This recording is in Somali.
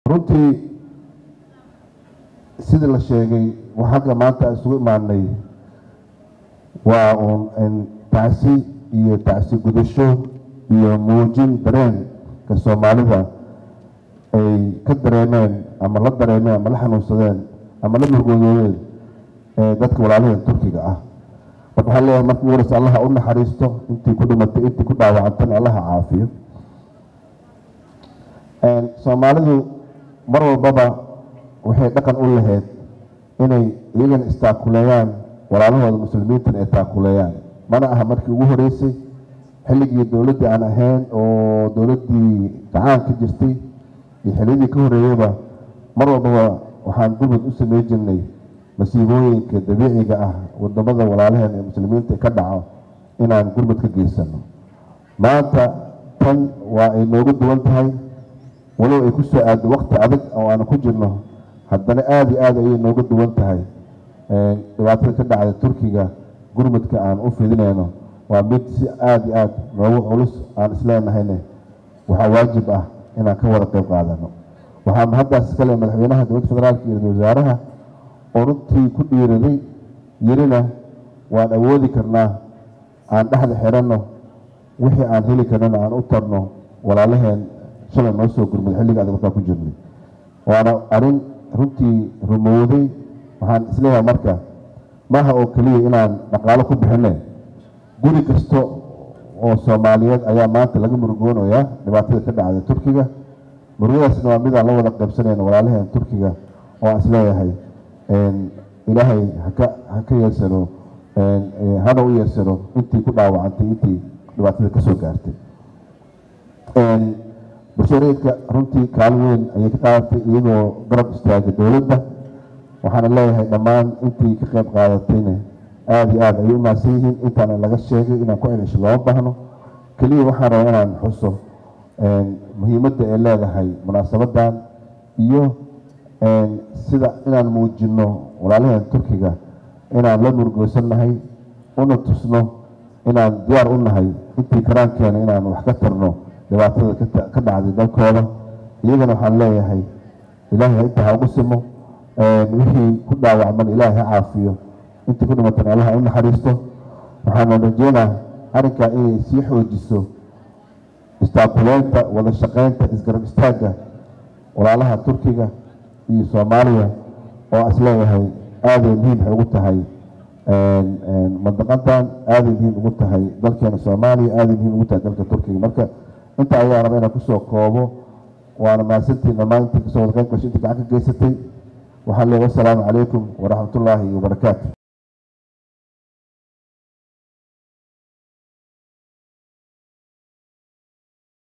runtii sidii la sheegay xagga maanta isugu imaanay waa uun tacsi iyo tacsi gudasho iyo muujin dareenka soomaalida ay ka dareemeen ama la dareemeen ama la xanuunsadeen ama la murgoodoodeen dadka walaalaheen turkiga ah marka waxaan leeyahay marka ugu horeysa allaha u naxariisto intii ku dhimatay intii ku dhaawacantana allaha caafiyo soomaalidu mar walbaba waxay dhaqan u lahayd inay iyagana istaakuleeyaan walaalahooda muslimiintana ay taakuleeyaan mana aha markii ugu horeysay xilligii dowladdii aan ahayn oo dowladdii gacaan ka jirtay iyo xilliyadii ka horeeyeyba mar walbaba waxaan gurmud u samey jirnay masiibooyinka dabiiciga ah wadamada walaalaheen ee muslimiinta ka dhaco inaan gurmud ka geysano maanta tan waa ay noogu duwan tahay walow ay ku soo aado wakti adag oo aanu ku jirno haddana aada iyo aada ayay nooga duwan tahay dhibaatada ka dhacda turkiga gurmudka aan u fidinayno waa mid si aada iyo aada noogu culus aan isleenahayne waxaa waajib ah inaan ka wada qeyb qaadano waxaa mahaddaas iskale madaxweynaha dowladda federaalka iyo ra-isul wasaaraha oo runtii ku dhiiraday yirina waan awoodi karnaa aan dhexda xiranno wixii aan heli karnana aan u tarno walaalaheen shalay noo soo gurmud xilliga adag markaa ku jirnay waana arrin runtii rumowday waxaan isleeyahay marka maaha oo keliya inaan dhaqaalo ku bixine guri kasta oo soomaaliyeed ayaa maanta laga murugoonayaa dhibaatada ka dhacday turkiga murugadaasna waa midaan la wada qaybsanayna walaalaheen turkiga oo aan isleeyahay ilaahay haka haka yeesano hana u yeesano intii ku dhaawacantay intii dhibaatada kasoo gaartay bulshareedka runtii kaalin weyn ayay ka qaadatay iyagoo garab istaagay dowladda waxaana leeyahay dhammaan intii ka qayb qaadatayna aada iyo aada ayay u mahadsan yihiin intaana laga sheegay inaan ku celisho looma baahno keliya waxaan rabaa inaan xuso muhiimadda ay leedahay munaasabadan iyo sida inaan muujino walaalaheen turkiga inaan la murgoosannahay una tusno inaan diyaar u nahay intii karaankeena inaan wax ka tarno dhibaatada ka dhacday dalkooda iyagana waxaan leeyahay ilaahay inta ha ugu simo wixii ku dhaawacman ilaahay ha caafiyo intii ku dhimatan allaha u naxariisto waxaana rajeynaa arrinkaa inay sii xoojiso istaakuleynta wada shaqeynta isgarab istaagga walaalaha turkiga iyo soomaaliya oo is leeyahay aaday muhiim waxay ugu tahay mandaqadan aaday muhiim ugu tahay dalkeena soomaaliya aaday muhiim ugu tahay dalka turkiga marka inta ayaa raba inaan kusoo koobo waana mahadsantiin dhammaan intii kasoo wada qayb gashay intii gacan ka geysatay waxaan leeyahay wasalaamu calaykum waraxmatullaahi wabarakaatu